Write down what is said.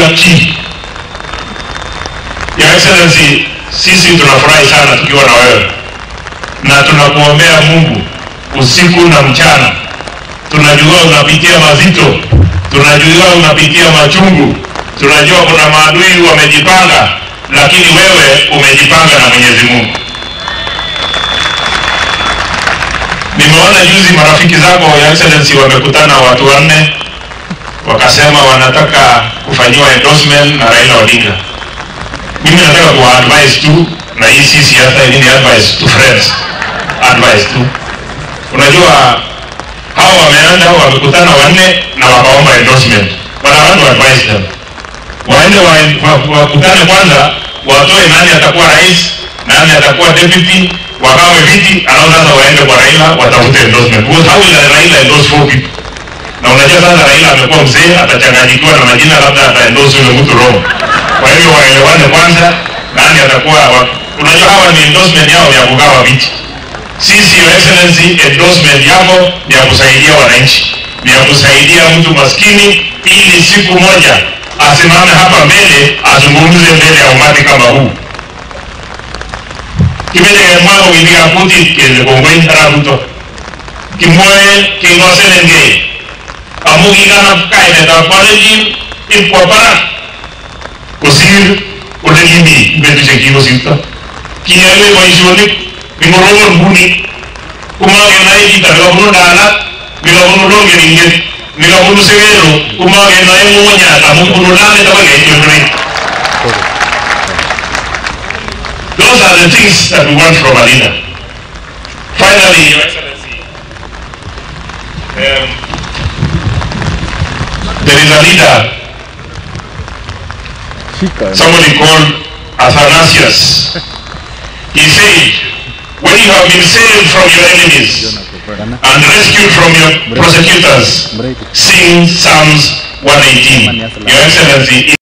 key. Your Excellency, sisi tunafurahi sana tukiwa na wewe na tunakuombea Mungu usiku na mchana. Tunajua unapitia mazito, tunajua unapitia machungu, tunajua kuna maadui wamejipanga, lakini wewe umejipanga na Mwenyezi Mungu. Nimeona juzi marafiki zako Your Excellency wamekutana watu wanne, wakasema wanataka kufanyiwa endorsement na Raila Odinga. Mimi nataka kuwa advise tu, na hii si siasa, hii ni advice to friends, advice tu. Unajua hao wameenda wamekutana wanne na wakaomba endorsement, but I want to advise them waende wa- wa- wakutane kwanza, watoe nani atakuwa rais, nani atakuwa deputy, wagawe viti, alafu sasa waende kwa Raila watafute endorsement. Because how will Raila endorse four people? Na unajua sasa Raila amekuwa mzee, atachanganyikiwa na majina, labda ataendorse yule mtu wrong. Kwa hivyo waelewane kwanza, nani atakuwa wa... unajua hawa ni endorsement yao ya kugawa viti. Sisi Your Excellency, endorsement yako ni ya kusaidia wananchi, ni ya kusaidia mtu maskini, ili siku moja asimame hapa mbele azungumze mbele ya umati kama huu kibete mwana widiga kuti kende kongoi rabuto kimoe kingoselenge amu kikana kaine ta koleji ipwa para kosir ole kimi betu che kiko sita kiyale boisionik mingoromon buni kumage nai kita nikabunu dalat nikabunu longe inget nikabunu severo kumage nai munya amu bunu lane tabage nyotre Those are the things that we want from a leader. Finally, Your Excellency, um, there is a leader, somebody called Athanasius. He said, when you have been saved from your enemies and rescued from your prosecutors, sing Psalms 118. Your Excellency,